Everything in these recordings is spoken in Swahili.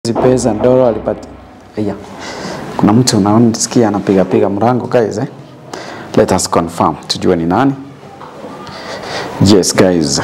Hizi pesa Ndoro alipata. Aya. Kuna mtu unaona sikia anapiga piga mrango guys eh? Let us confirm tujue ni nani. Yes guys.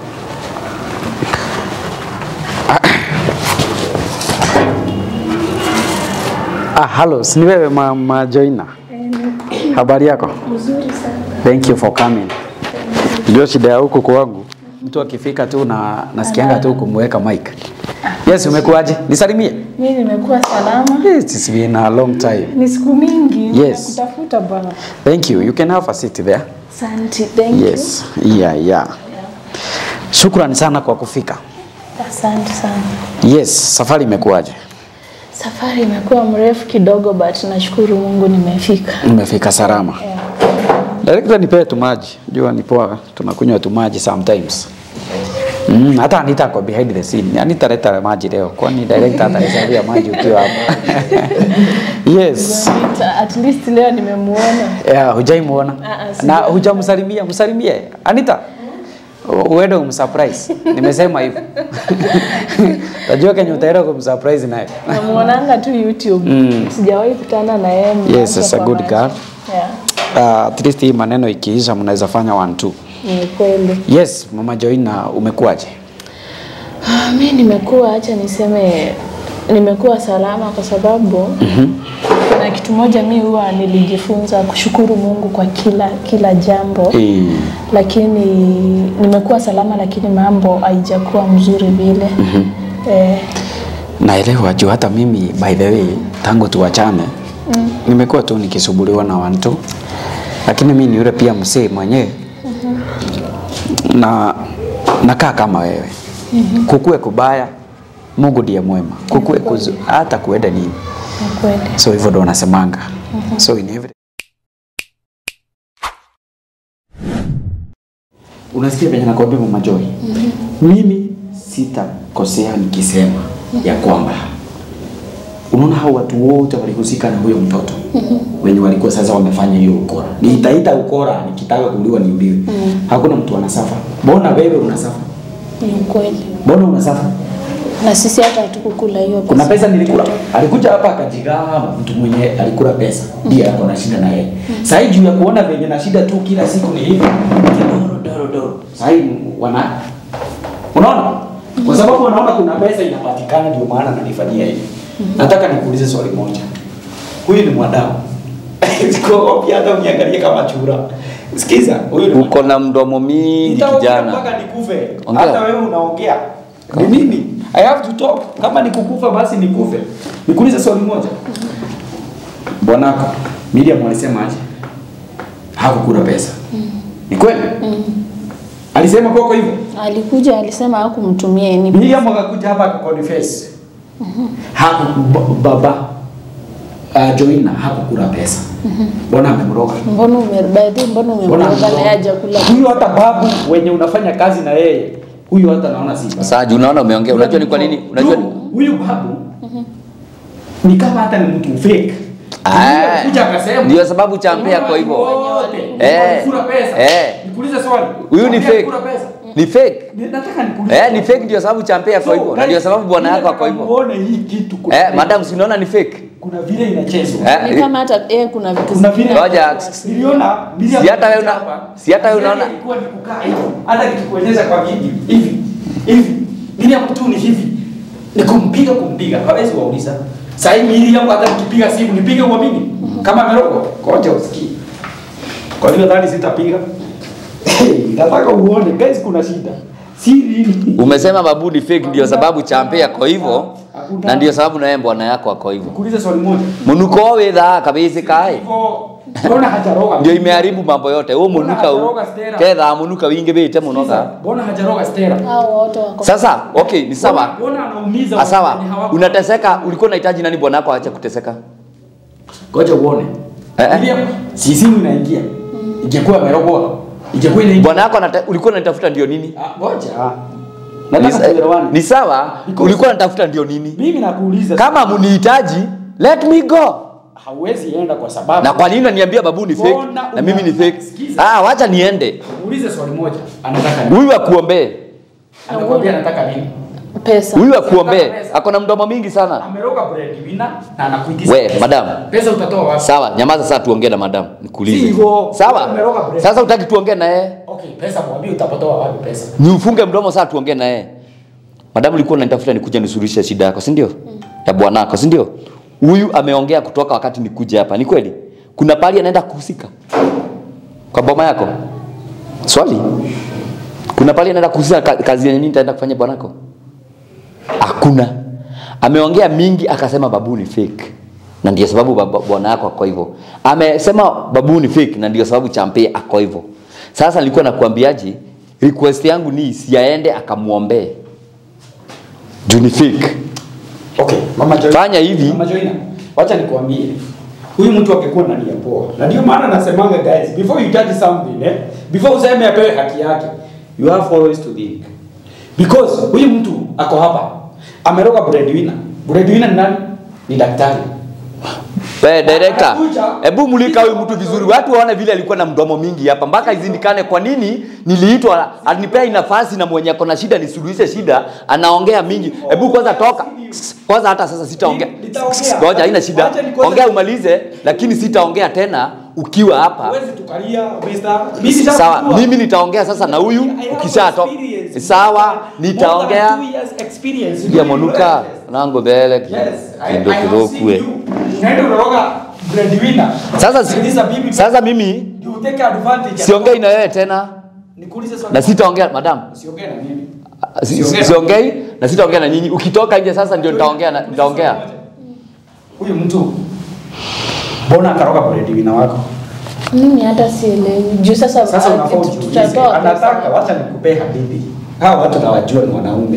Ah, hello, si ni wewe ma, ma Joina? Habari yako? Mzuri sana. Thank you for coming. Ndio shida ya huku kwangu. Mtu akifika tu na nasikianga tu kumweka mic. Yes, umekuaje? Nisalimie. Mimi nimekuwa salama. It's been a long time. Ni siku mingi Yes. nakutafuta bwana. Thank you. You can have a seat there. Asante. Thank Yes. Yeah, yeah. Shukrani sana kwa kufika. you. Asante sana. Yes, safari imekuwaje? Safari imekuwa mrefu kidogo but nashukuru Mungu nimefika. Umefika salama. Yeah. Director nipee tu maji. Jua ni poa, tunakunywa tu maji sometimes. Mm, hata Anita kwa behind the scene. Anita leta maji leo. Kwani director atahesabu maji ukiwa hapa? yes. Anita, At least leo nimemuona. Yeah, hujaimuona Ah, ah, na sija- hujamsalimia, msalimie Anita. U- Uende umsurprise. Nimesema hivyo. Najua kenye utaenda kumsurprise naye. Namuonanga tu YouTube. Mm. Sijawahi kutana na yeye. Yes, macho it's a kwa good macho. girl. Yeah. Uh, at least hii maneno ikiisha mnaweza fanya one two. Ni kweli. Yes, Mama Joina umekuwaje? Ah, mi nimekuwa, acha niseme nimekuwa salama kwa sababu kuna kitu moja mi huwa nilijifunza kushukuru Mungu kwa kila kila jambo Eh, lakini nimekuwa salama, lakini mambo haijakuwa mzuri vile eh, naelewa juu hata mimi by the way tangu tuwachane mm. nimekuwa tu nikisumbuliwa na wantu lakini mi ni yule pia msee mwenyewe na nakaa kama wewe mm-hmm. kukue kubaya Mungu ndiye mwema kukue kuzu, hata kuenda nini ni kweli. so hivyo ndo nasemanga mm-hmm. so in every... unasikia venye nakwambia mama Joy mm-hmm. mimi sitakosea nikisema ya kwamba unaona hao watu wote walihusika na huyo mtoto mm-hmm. wenye walikuwa sasa wamefanya hiyo ukora nitaita ukora nikitaka kuuliwa niuliwe mm-hmm. hakuna mtu anasafa mbona wewe unasafa Ni kweli. mbona unasafa Na sisi hata hatukukula hiyo pesa. kuna pesa nilikula alikuja hapa akajigamba mtu mwenye alikula pesa ndiye ako na shida na yeye sahii juu ya kuona venye na shida tu kila siku ni hivi doro doro doro sahii wana unaona kwa sababu wanaona kuna pesa inapatikana ndio maana nanifanyia hivi nataka nikuulize swali moja huyu ni mwadau siko pia hata uniangalie kama chura sikiza huyu ni uko na mdomo mingi Nitaongea kijana mpaka nikufe. Ongea. Hata wewe unaongea. Ni mimi. I have to talk. Kama nikukufa basi nikufe. Nikuulize swali moja. Bwanako Miriam alisema aje? Hakukula pesa. Ni kweli? Alisema kwako hivyo? Alikuja alisema hakumtumia ni Miriam akakuja hapa akakonfess. Haku ba- baba uh, Joina hakukula pesa. Mbona amemroga? mbona umebaidhi, mbona Mbona umemroga na yeye amemroga? hajakula Huyu hata babu wenye unafanya kazi na yeye, huyu hata naona si baba. sasa juu unaona umeongea unajua ni kwa nini unajua ni- Huyu- huyu babu ni kama hata ni mtu fake. Ah, Kuja akasema ndio sababu champea kwa hivyo wote Eh, walikula pesa. eh. Nikuulize swali. huyu ni Champea fake alikula pesa. ni fake Ni- Nataka nikuulize. eh ni fake ndio sababu champea kwa hivyo na ndio sababu bwana yako ako hivyo Uone hii kitu kuna eh madam si unaona ni fake kuna vile inachezwa. ni eh kama hata yeye kuna vitu Kuna vile Ngoja. niliona Si hata wewe una- si hata wewe unaona- ilikuwa ni kukaa hivi. Hata nikikueleza kwa video hivi hivi. Miriam tu ni hivi. Ni kumpiga kumpiga. Hawezi wauliza. Sasa hivi Miriam hata nikipiga simu nipige kwa mimi. Kama amerogwa. Ngoja usikie. Kwa hiyo nadhani sitapiga. Nataka uone guys kuna shida. Si nini? umesema babu ni fake ndio sababu champea kwa hivyo na ndio sababu naye bwana yako ako hivyo Kuuliza swali moja. munuko withaa kabisa kai Hivyo mbona hajaroga? ndio imeharibu mambo yote huu munuka huu kethaa munuka wingi bite munoka Mbona hajaroga Stella? hao wote wako sasa okay ni sawa Mbona anaumiza Ah, sawa watu wenye hawako- unateseka ulikuwa unahitaji nani bwana yako aache kuteseka Ngoja uone. Eh, eh. Miriam, si simu inaingia. Ingekuwa amerogwa. Ingekuwa inaingia. bwana yako anata- ulikuwa unanitafuta ndio nini Ah, Ngoja. ni, Nataka tuelewane. ni sawa Because- ulikuwa unatafuta ndio nini Mimi nakuuliza. kama munihitaji let me go hauwezi enda kwa sababu na kwa nini unaniambia babu ni fake Mbona na mimi ni una- fake Sikiza. ah wacha niende Muulize swali moja. Anataka nini? huyu akuombee Anakuambia anataka nini? pesa Huyu akuombee, Pesa. ako na mdomo mingi sana. Ameroga breadwinner na anakuitisha. We, pesa. madam. Pesa utatoa wapi? Sawa, nyamaza sasa tuongee na madam. Nikuulize. Si hivyo. Sawa. Umeroga bread. Sasa utaki tuongee na yeye? Okay, pesa mwambie utapatoa wapi pesa? Ni ufunge mdomo sasa tuongee na yeye. Madam ulikuwa unanitafuta nikuje nisuluhishe shida yako, si ndio? Ya bwanako, si ndio? Huyu ameongea kutoka wakati nikuje hapa. Ni kweli? Kuna pali anaenda kuhusika kwa boma yako? Swali. Kuna pali anaenda kuhusika ka- kazi yenye mimi nitaenda kufanya bwanako? Hakuna. Ameongea mingi akasema babu ni fake. Na ndio sababu baba- bwana yako ako hivyo. Amesema babu ni fake na ndio sababu champe ako hivyo. Sasa nilikuwa nakuambiaje? Request yangu ni siaende akamuombee. Juu ni fake. Okay, Mama Joy. Fanya hivi. Mama Joyna, wacha nikuambie. Huyu mtu angekuwa na nia poa. Na ndio maana nasemanga guys, before you judge something, eh, before useme apewe haki yake, you have always to think. Because huyu mtu ako hapa. Ameroga breadwinner. Breadwinner ni nani? Ni daktari. We director, Anakuja. hebu mulika huyu mtu vizuri, watu waone vile alikuwa na mdomo mingi hapa, mpaka izindikane kwa nini niliitwa, alinipea hii nafasi na mwenye ako na shida nisuluhishe shida, anaongea mingi. Hebu kwanza toka kwanza, hata sasa sitaongea. Nitaongea. Ngoja, haina shida, Wacha nikwanza- ongea umalize, lakini sitaongea tena ukiwa hapa. Huwezi tukalia, Mr. Mimi sitaki Sawa, kujua. mimi nitaongea sasa na huyu I have ukishatoka. experience. Sawa, More than nitaongea. two years experience. Ya monuka nango mbele Yes, I, kindo I have seen kirokue. you. Unaenda unaroga breadwinner. Sasa si- Sikiliza bibi. sasa mimi You take advantage. siongei na wewe tena Nikuulize swali. na sitaongea madam. Usiongee na mimi. Si- Siongea. siongei na sitaongea na nyinyi. Ukitoka nje sasa ndio nitaongea na nitaongea. Huyu mtu mbona akaroga breadwinner wako? mimi hata sielewi juu sasa Sasa ah, unafaa tut- ujiulize. tutatoa Anataka pesa. wacha nikupee hadithi. Hawa watu nawajua ni wanaume.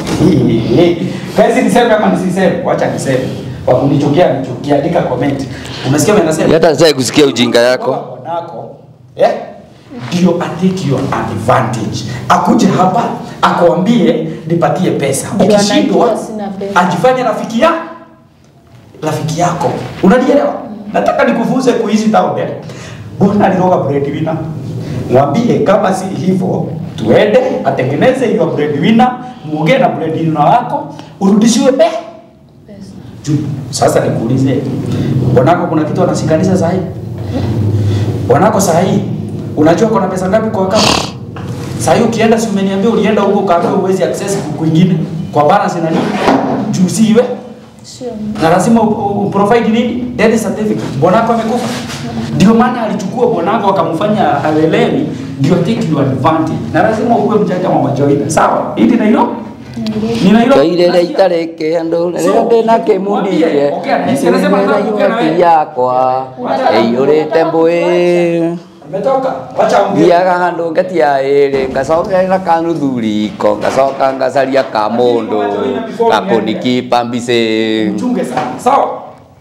Kazi niseme ama nisiseme? Wacha niseme. Wakunichukia nichukia, andika comment. Unasikia mimi nasema? Hata sasa kusikia ujinga yako. Bwanako eh, ndio atake your advantage, akuje hapa akwambie nipatie pesa, Ndio ukishindwa anajua sina pesa. ajifanye rafiki ya rafiki yako, unanielewa? Nataka nikufunze kuishi town eh. Bwana aliroga breadwinner, mwambie kama si hivyo, tuende atengeneze hiyo breadwinner, muongee na breadwinner wako, urudishiwe pe Pesa. juu. Sasa nikuulize, bwanako kuna kitu anashikanisha saa hii? Bwanako saa hii unajua kuna pesa ngapi kwa akaunti? Saa hii ukienda, si umeniambia ulienda huko ukaambiwa uwezi access kwingine kwa balance na nini? Juu si iwe Sio. na lazima u- u- uprovide nini? Death certificate. Bwanako amekufa. Ndio maana alichukua bwanako akamfanya awelewi, ndio take your advantage. Na lazima uwe mjanja wa majoina. Sawa? Hili na hilo? Ni na hilo? Kairere itareke andu rĩrĩa ndĩna kĩmunike inyuĩ yakwa ĩiyũrĩte mbũĩ Umetoka? Wacha ongea. thiaga handũ ngetia ĩrĩ ngacokerera kanuthu riko ngacoka ngacaria ka mũndũ gakũnikipa mbicĩ Mchunge sana. Sawa?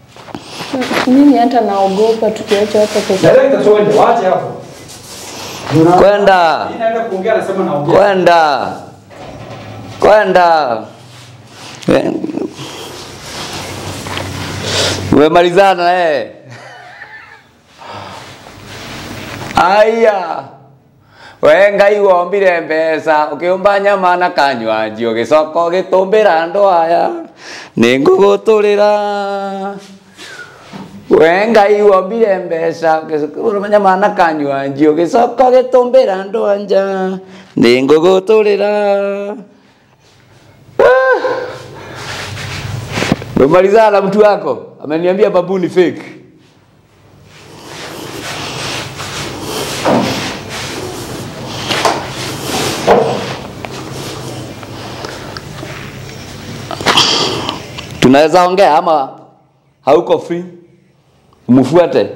mimi hata naogopa tukiacha hapa pesa Director twende, waache hapo. Kwenda. Mimi naenda kuongea nasema naongea. kwenda kwenda Eh, umemalizana eh aya we ngai wombire mbeca ukiumba nyama na kanywanji ugicoka ugitumbira andu aya ni ngugutulira we ngai wombire mbeca ugiumba nyama na kanywanji ugicoka ugitumbira andu anja ni ngugutulira umemalizana na mtu wako ameniambia babu ni fake tunaweza ongea ama hauko free umfuate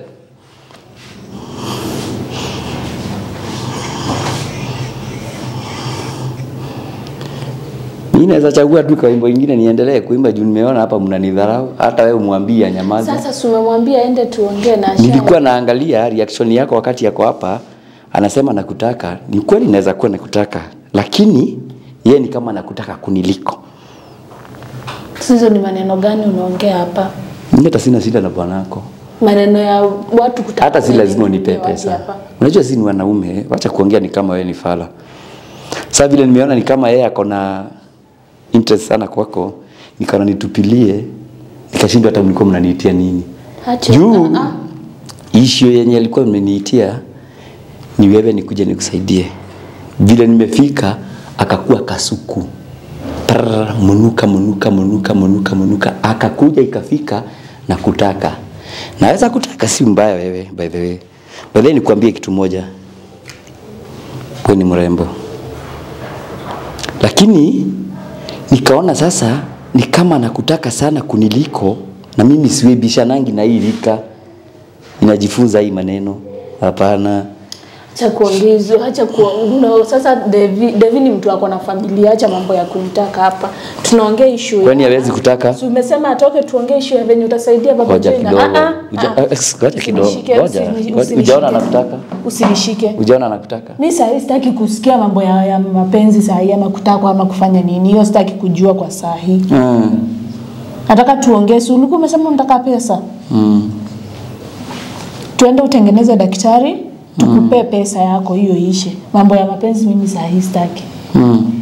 Mimi naweza chagua tu wimbo ingine niendelee kuimba juu nimeona hapa mnanidharau. Hata wewe umwambie nyamaza. sasa si umemwambia ende tuongee na Asha. Nilikuwa naangalia reaction yako wakati yako hapa, anasema nakutaka. Ni kweli naweza kuwa nakutaka, lakini yeye ni kama nakutaka kuniliko. hizo ni maneno gani unaongea hapa Mimi hata sina shida na bwanako, maneno ya watu kutaka hata si lazima nini unipe waje pesa. hapa. Unajua si ni wanaume, wacha kuongea ni kama wewe ni fala. Sasa vile nimeona ni kama yeye ako na interest sana kwako, nikaona nitupilie, nikashindwa hata mlikuwa mnaniitia nini. Acha. Juu Ah, ah. issue yenye alikuwa mmeniitia ni wewe nikuje nikusaidie. Vile nimefika akakuwa kasuku Prrr, munuka munuka munuka munuka munuka, akakuja ikafika na kutaka. Naweza kutaka, si mbaya wewe, by the way. By the way, nikwambie kitu moja, wewe ni mrembo, lakini nikaona sasa ni kama nakutaka sana kuniliko, na mimi siwebishanangi na hii rika, inajifunza hii maneno. Hapana, Acha kuongezwa, acha ku no, sasa Devi, Devi ni mtu ako na familia, acha mambo ya kunitaka hapa. Tunaongea issue. kwani hawezi kutaka? Si umesema atoke tuongee issue ya venye utasaidia baba Ngoja Jena. kidogo, Ah, ah, Uja- ah. eh, ngoja kidogo, Usinishike, ngoja, usini- ngoja. usinishike. Ujaona anakutaka? Usinishike. Ujaona anakutaka? Mi saa sitaki kusikia mambo ya, ya mapenzi saa hii ama kutakwa ama kufanya nini. Hiyo sitaki kujua kwa saa hii. Mm. Nataka tuongee. Si ulikuwa umesema unataka pesa? Mm. Tuende utengeneze daktari, tukupe pesa yako hiyo ishe. Mambo ya mapenzi mimi saa hii sitaki. Mm.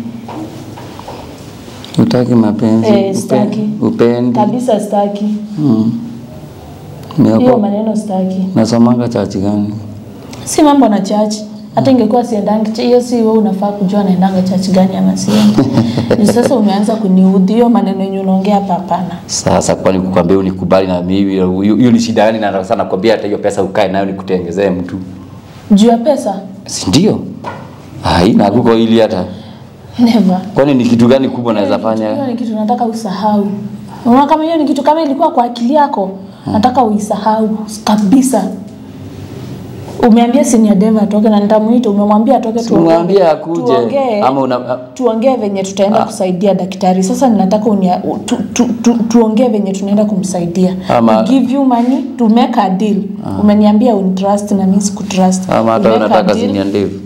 Utaki mapenzi? Eh, sitaki. Upendi? Kabisa sitaki. Mm. Hiyo Mioko, maneno sitaki. nasomanga chachi gani? Si mambo na church. Hata ingekuwa siendangi ch- hiyo si wewe unafaa kujua naendanga church gani ama siendi. Ni sasa umeanza kuniudhi hiyo maneno yenye unaongea hapa hapana. Sasa kwani kukwambia unikubali na mimi hiyo hiyo ni shida gani? Na sana nakwambia hata hiyo pesa ukae nayo nikutengezee mtu, Juu ya pesa? si ndio? Haina kuko ili hata Never. kwani ni kitu gani kubwa naweza Hiyo fanya? ni kitu nataka usahau. Unaona kama hiyo ni kitu kama ilikuwa kwa akili yako, nataka uisahau kabisa. Umeambia senior Deva atoke na nitamuita, umemwambia atoke tuongee. Simwambie akuje Tuongee. ama una tuongee venye tutaenda kusaidia daktari. Sasa ninataka unia, u- tu, tu, tu, tuongee venye tunaenda kumsaidia. Ama- We give you money to make a deal. Umeniambia unitrust na mimi sikutrust. ama hata We wewe make a unataka deal. senior ndevu?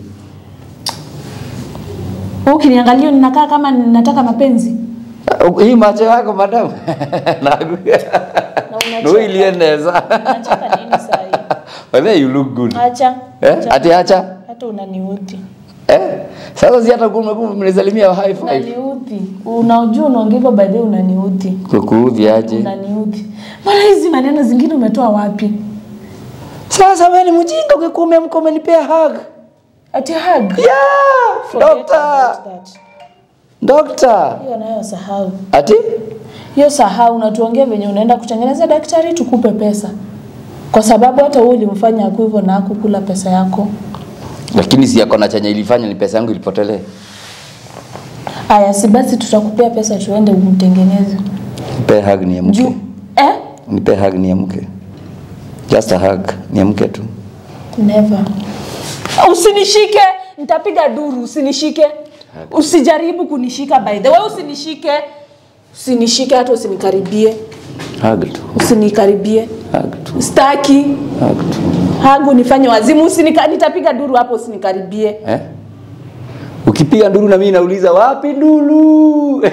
Wewe Ukiniangalia ninakaa kama ninataka mapenzi. Hii macho yako madam. Nagu. Na unacheka. No iliendeza. Unacheka nini saa hii? But then you look good. Acha. Eh? Acha. Ati acha. Hata unaniudhi. Eh? Sasa si hata kumekuwa mnisalimia high five. Unaniudhi. Unajua unaongea hivyo by the way unaniudhi. Kukuudhi aje? Unaniudhi. Mbona hizi maneno zingine umetoa wapi? Sasa wewe ni mjinga ungekuwa umeamka umenipea hug. Ati hug. Yeah! Forget Doctor. about that. Doctor. Hiyo nayo sahau. Ati? Hiyo sahau na tuongee venye unaenda kutengeneza daktari tukupe pesa. Kwa sababu hata wewe ulimfanya aku hivyo na hakukula pesa yako. Lakini si yako na chenye ilifanya ni pesa yangu ilipotelee. Aya, si basi tutakupea pesa tuende umtengeneze. Nipe hug niamke. Juu eh? Nipe hug niamke. Just a hug niamke tu. Never. Usinishike, nitapiga duru, usinishike. Usijaribu kunishika by the way, usinishike. Usinishike hata usinikaribie. Hug tu. Usinikaribie. Hug tu. Staki. Hug tu. Hagu nifanye wazimu, usinika nitapiga duru hapo usinikaribie. Eh? Ukipiga nduru na mimi nauliza wapi nduru?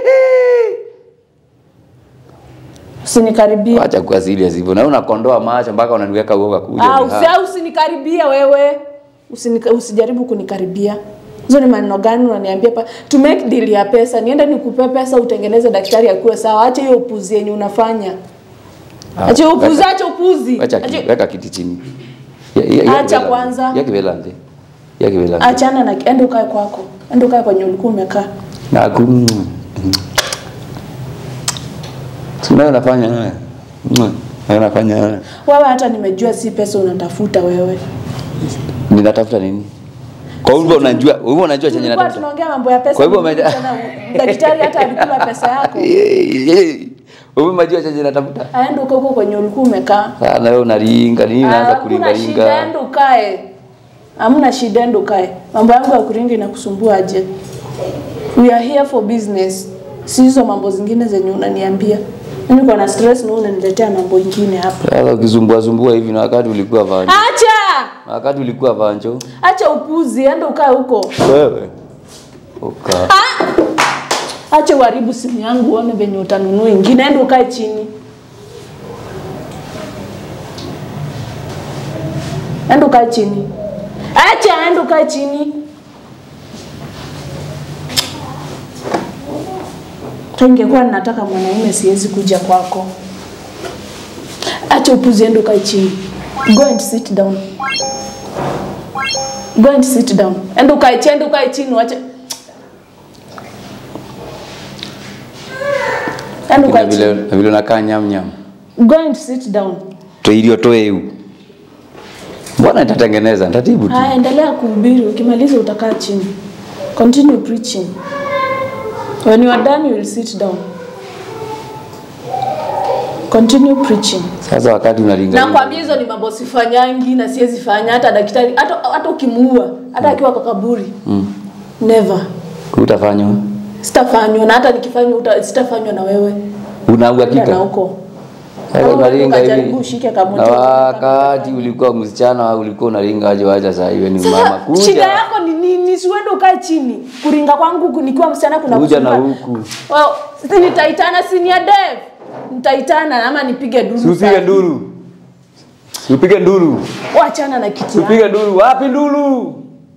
Usinikaribie. Acha kuwa serious hivyo. Na unakondoa macho mpaka unaniweka uoga kuja. Ah, ni usi, hug. ah, usinikaribie wewe. Usinika, usijaribu kunikaribia. Hizo ni maneno gani unaniambia pa to make deal ya pesa. Niende nikupe pesa utengeneze daktari akuwe sawa. Acha hiyo upuzi yenye unafanya. Ah, Acha hiyo upuzi, weka- acha upuzi. Acha Acha- ki- weka kiti chini. Ya- ya- ya Acha kivela- kwanza. Ya kivela nje. Ya kivela nje. Achana na enda ukae kwako. Enda ukae kwenye ulikuwa umekaa. Na ku mm. Si unayo nafanya haya. Mm. Nayo nafanya haya. Wewe hata nimejua si pesa unatafuta wewe. Ninatafuta nini? Kwa hivyo unajua, hivyo unajua chenye Tulikuwa natafuta. tunaongea mambo ya pesa. Kwa hivyo mimi umeja- tena daktari hata alikula pesa yako. Wewe unajua chenye natafuta. Aenda ukae huko kwenye ulikuwa umekaa. Sana wewe unaringa, nini unaanza kuringa Hakuna shida, ringa? enda ukae. Hamna shida, enda ukae. Mambo yangu ya kuringa inakusumbua aje? We are here for business. Si hizo mambo zingine zenye unaniambia. Mimi niko na stress na wewe unaniletea mambo ingine hapa. Sasa ukisumbua sumbua hivi na wakati ulikuwa vanjo. Acha! Na wakati ulikuwa vanjo. Acha upuzi, enda ukae huko. Wewe. Uka. Acha uharibu simu yangu uone venye utanunua ingine, enda ukae chini. Enda ukae chini. Acha enda ukae chini. Ingekuwa ninataka mwanaume siwezi kuja kwako. Acha upuzi, enda ukae chini. Go and sit down. Go and sit down. Enda ukae chini, enda ukae chini, wacha. Enda Na ukae vile chini. na vile unakaa nyam nyam. Go and sit down. Toilio toeu. Mbona nitatengeneza nitatibu tu. Haya, endelea kuhubiri. Ukimaliza utakaa chini. Continue preaching. When you are done, you will sit down. Continue preaching. Sasa wakati unalinga. Nakwambia hizo ni mambo sifanyangi na siwezi fanya hata daktari hata hata ukimuua hata akiwa kwa kaburi. Mm. Never. Utafanywa. Sitafanywa na hata nikifanywa uta- sitafanywa na wewe. Una Enda na uhakika? huko. Sasa Kama unalinga ukajaribu hivi. ushike kamoja. Na wakati ulikuwa msichana ulikuwa unalinga aje wacha sasa hivi ni mama Sasa kuja. shida yako ni nini? Siwende ukae chini. Kuringa kwangu ku- nikiwa msichana kuna Kuja na kusumbua. huku. Well, si nitaitana senior dev. Nitaitana ama nipige duru. Si upige sana. nduru. Si upige nduru. Wachana na kiti Si yangu. upige nduru. Wapi nduru?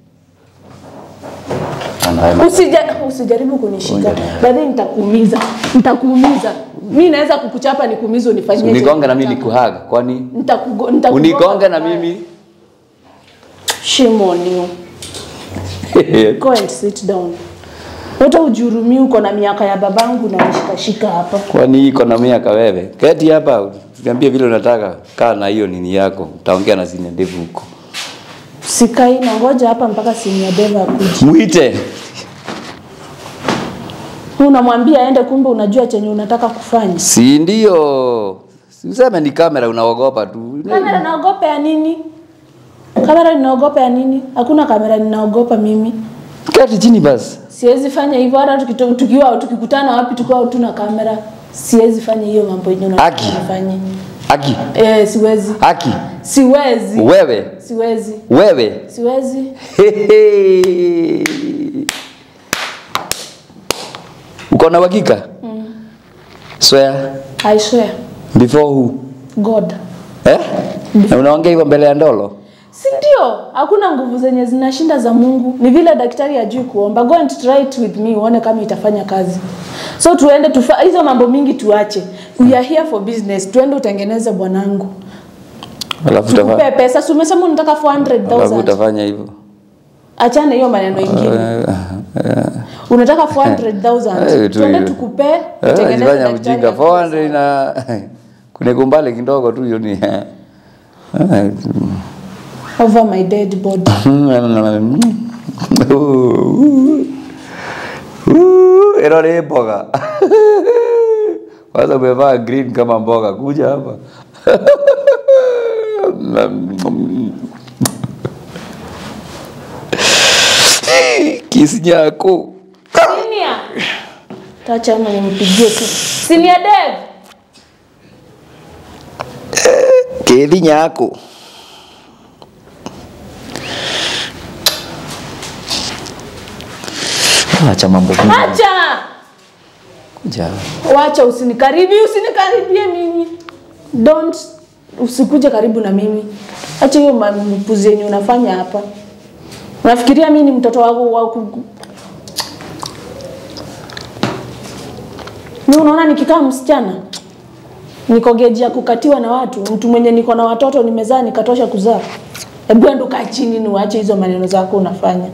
Anaema. Usija, usijaribu kunishika. Ngoja. Baadaye nitakuumiza. Nitakuumiza. Mimi naweza kukuchapa nikuumize unifanyie. Unigonge na mimi nikuhaga. Kwani Nitakugo, nitakugonga unigonge na vibaya. mimi? Shame on you. Go and sit down. Hata ujurumi uko na miaka ya babangu na nishikashika hapa. Kwani iko na miaka wewe? Keti hapa, niambie vile unataka. Kaa na hiyo nini yako. Utaongea na sina ndevu huko. Sikai na ngoja hapa mpaka senior dev akuje. Muite. Unamwambia aende, kumbe unajua chenye unataka kufanya. Si ndio? Si useme ni kamera unaogopa tu. Kamera naogopa ya nini? Kamera ninaogopa ya nini? Hakuna kamera ninaogopa mimi. Keti chini basi. Siwezi fanya hivyo hata tukito- tukiwa tukikutana wapi tukiwa tuna kamera. Siwezi fanya hiyo mambo yenyewe unataka Aki. nifanye. Aki. Eh, siwezi. Aki. Siwezi. Wewe. Siwezi. Wewe. Siwezi. Hehe. Uko na uhakika? Swear. I swear. Before who? God. Eh? Na unaongea hivyo mbele ya ndolo? Si ndio? Hakuna nguvu zenye zinashinda za Mungu. Ni vile daktari ajui kuomba. Go and try it with me uone kama itafanya kazi. So tuende tufa hizo mambo mingi tuache. We are here for business. Tuende utengeneze bwanangu. Alafu Tukupe utafanya. pesa. Si umesema unataka Alafu 400,000. utafanya hivyo. Achana hiyo maneno ingine. Eh, eh. Unataka Eh, 400,000. tu Tuende hiyo. tukupe Eh, utengeneze Jifanya daktari mjinga akupe 400 na kuna kumbali kidogo tu hiyo ni. eh. over my dead body. Ero ni mboga. Kwanza umevaa green kama mboga, kuja hapa. Kisi nyako. Senior. Tacha ama nimpigie tu. Senior Dev. Kedi nyako. Acha mambo mingi. Acha. Kuja. Wacha usinikaribie, usinikaribie mimi. Don't usikuje karibu na mimi. Acha hiyo mapuzi yenye unafanya hapa. Unafikiria mimi ni mtoto wako wa ku- Mimi unaona nikikaa msichana niko geji ya kukatiwa na watu, mtu mwenye niko na watoto nimezaa nikatosha kuzaa. Hebu enda kaa chini ni uache hizo maneno zako unafanya.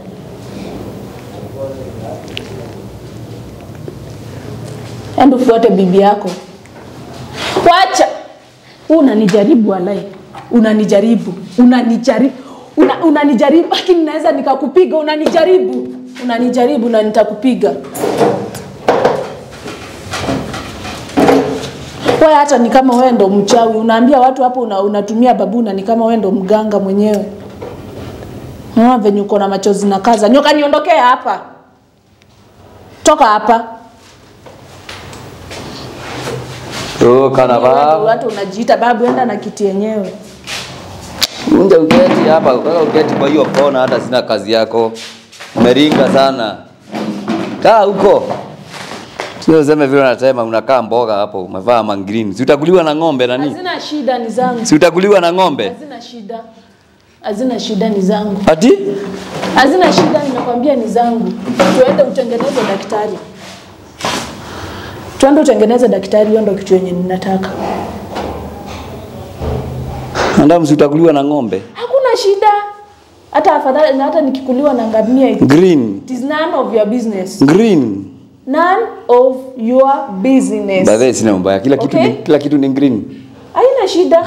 Enda ufuate bibi yako. Wacha. Wewe unanijaribu walai. Unanijaribu. Unanijaribu. Una, unanijaribu lakini naweza nikakupiga unanijaribu. Unanijaribu na nitakupiga. Wewe hata ni kama wewe ndo mchawi. Unaambia watu hapo una, unatumia babuna ni kama wewe ndo mganga mwenyewe. Unaona venye uko na machozi na kaza. Nyoka niondokee hapa. Toka hapa. Toka na Wewe ndo baba. watu unajiita babu, enda na kiti yenyewe. Unja uketi hapa, ukaka uketi kwa hiyo kona, hata sina kazi yako. Umeringa sana. Kaa huko. Sio useme vile unasema unakaa mboga hapo, umevaa mangreen. Si utakuliwa na ng'ombe nani? Hazina shida, ni zangu. Si utakuliwa na ng'ombe? Hazina shida, hazina shida, ni zangu. Ati? Hazina shida, nimekwambia ni zangu. Tuende utengeneze daktari. Twende utengeneze daktari, hiyo ndo kitu yenye ninataka. Anda msitakuliwa na ng'ombe. Hakuna shida. Hata afadhali na hata nikikuliwa na ngamia it Green. it is none of your business. Green. None of your business. By the way, sina mbaya. Kila kitu Okay. ni, kila kitu ni green. Haina shida.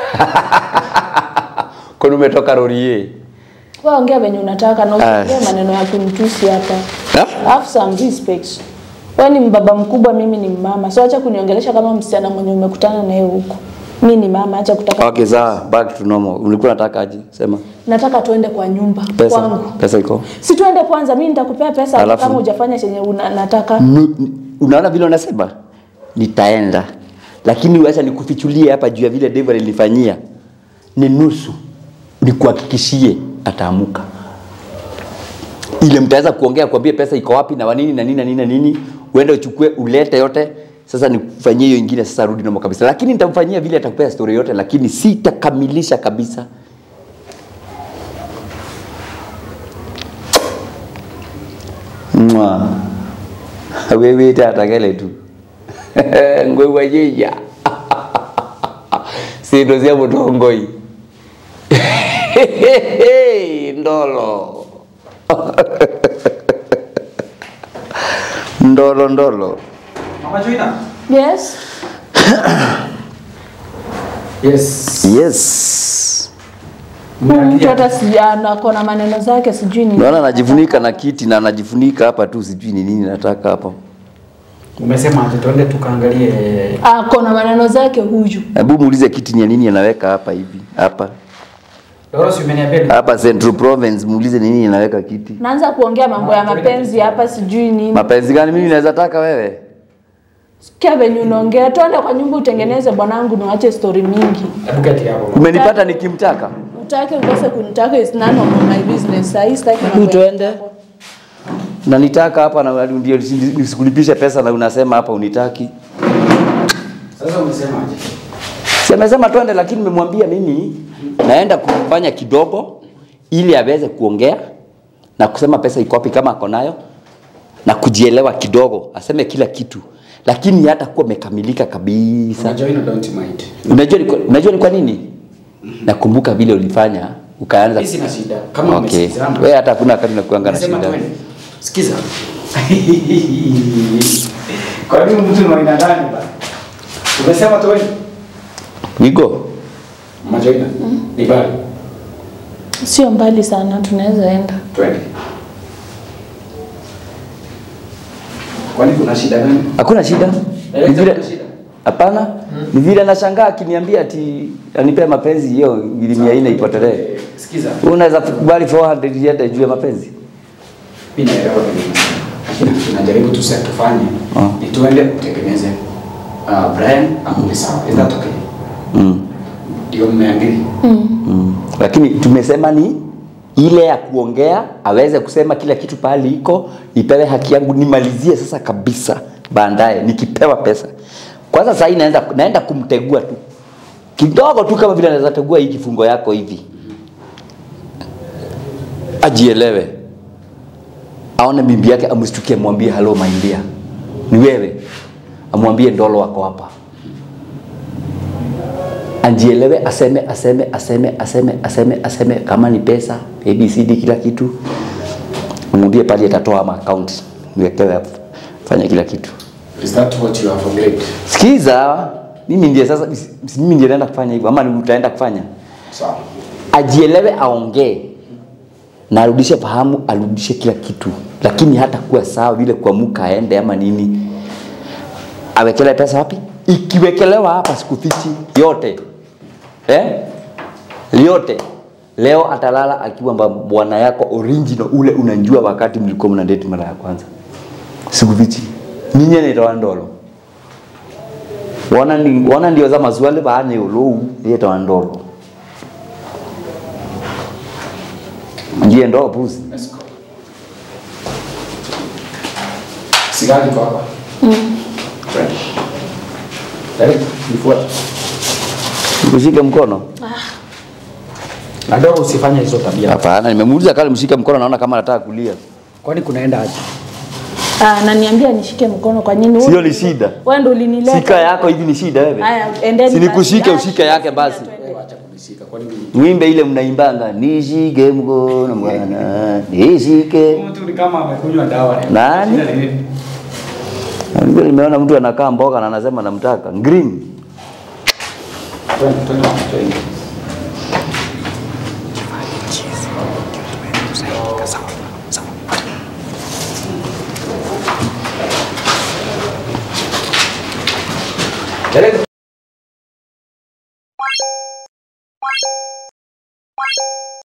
Kwani umetoka Rorie? Wewe ongea venye unataka na Ah. usiongee maneno ya kunitusi hapa. Ha? Have some respect. Wewe ni mbaba mkubwa, mimi ni mama. So acha kuniongelesha kama msichana mwenye umekutana naye huko. Mimi ni mama, acha kutaka. Okay, sawa. Back to normal. Ulikuwa unataka aje? Sema. Nataka tuende kwa nyumba Pesa. kwangu. Pesa iko. Si tuende kwanza, mimi nitakupea pesa Alafu? kama hujafanya chenye una, nataka. Nu- ni- Unaona vile unasema? Nitaenda. Lakini wacha nikufichulie hapa juu ya vile Dave alinifanyia. Ni nusu. Nikuhakikishie ataamuka. Ile mtaweza kuongea kuambia pesa iko wapi na wanini na nini na nini na nini, uende uchukue ulete yote. Sasa nikufanyie hiyo ingine, sasa rudi nomo kabisa. Lakini nitamfanyia vile atakupea story yote, lakini sitakamilisha kabisa. Mwa. Wewe tatakele tu. Ngwe wajeja. Sindo cia mutongoi. Ndolo. Ndolo ndolo. Mama Joina. Yes. Yes. Yes. Mtu hata si anako na maneno zake sijui ni. Naona anajifunika na kiti na anajifunika hapa tu sijui ni nini nataka hapa. Umesema aje tuende tukaangalie Ako na maneno zake huyu. Hebu muulize kiti ni ya nini anaweka hapa hivi. Hapa. Doros umeniambia ni- Hapa Central Province muulize ni nini anaweka kiti. Naanza kuongea mambo ya mapenzi hapa sijui nini. Mapenzi gani mimi naweza taka wewe? Sikia venye unaongea. Twende kwa nyumba utengeneze bwanangu niwache story mingi. Hebu keti hapo. Umenipata nikimtaka? Utake ukose kunitaka is none of my business. Sasa sitaki mambo ya- Tuende. Na nitaka hapa na ndio nisikulipishe pesa na unasema hapa unitaki. Sasa umesema aje? Si amesema twende, lakini nimemwambia mimi naenda kufanya kidogo ili aweze kuongea na kusema pesa iko wapi kama ako nayo na kujielewa kidogo, aseme kila kitu, lakini hata kuwa amekamilika kabisa. Mama Joina don't mind. Unajua ni kwa- unajua ni kwa nini? Nakumbuka vile ulifanya ukaanza. Mimi sina shida. Kama Okay. umesikizana. Wewe hata hakuna wakati nakuanga na Nasema shida. twende. Sikiza. Kwa nini mtu ni aina gani ba? Umesema twende. Niko Mama Joina. Ni bali. Sio mbali sana tunaweza enda. Twende. Kwani kuna shida gani? hakuna shida. Eh, Ni vile hakuna shida. hapana, ni vile anashangaa akiniambia ati anipee mapenzi hiyo ili mia nne ipotelee. Eh, Sikiza. Wewe unaweza kubali 400 yenda juu ya mapenzi? Mimi naelewa vile unasema. Lakini tunajaribu tu sasa tufanye Ah. ni tuende kutengeneze uh, Brian akuli sawa. Is that okay? Mm. Ndio mmeangili. Mm. Lakini tumesema ni ile ya kuongea aweze kusema kila kitu pahali iko, nipewe haki yangu nimalizie sasa kabisa, baadaye nikipewa pesa. Kwanza sasa hii naenda naenda kumtegua tu kidogo tu, kama vile anaweza tegua hii kifungo yako hivi, ajielewe, aone bibi yake, amshtukie, amwambie hello my dear, ni wewe, amwambie ndolo wako hapa ajielewe, aseme aseme aseme aseme aseme aseme, kama ni pesa ABCD, kila kitu mwambie pale, atatoa ama account niwekewe hapo, fanya kila kitu. Is that what you have agreed? Sikiza, mimi ndiye sasa, si mimi ndiye naenda kufanya hivyo, ama ni utaenda kufanya? Sawa. Ajielewe, aongee na arudishe fahamu, arudishe kila kitu, lakini hata kuwa sawa vile kuamuka aende ama nini, awekele pesa wapi? Ikiwekelewa hapa sikufichi yote eh? yote leo atalala akiwa mba- bwana yako original ule unajua wakati mlikuwa mna date mara ya kwanza, sikufichi ninye nitawa ndolo wana ndi- wana ndio za mazwale baane ulou yetawa ndolo ndiye ndo puzi Let's go. Sigari kwa hapa. Twende. Karibu, nifuate. kushike mkono Na ndio usifanye hizo tabia. hapana nimemuuliza kale mshike mkono naona kama anataka kulia Kwani kunaenda aje? Ah, naniambia nishike mkono kwa nini? Sio ni shida. Wewe ndio ulinileta. Shika yako hivi ni shida wewe. Haya, endeni. Si nikushike basi. ushike yake basi. Wewe acha kunishika. Kwa nini? Wimbe ile mnaimbanga nishike mkono bwana nishike. Mtu ni kama amekunywa dawa. Nani? Shida ni nini? Ndio nimeona mtu anakaa mboga na anasema namtaka green. Twende, twende, twende. Peleka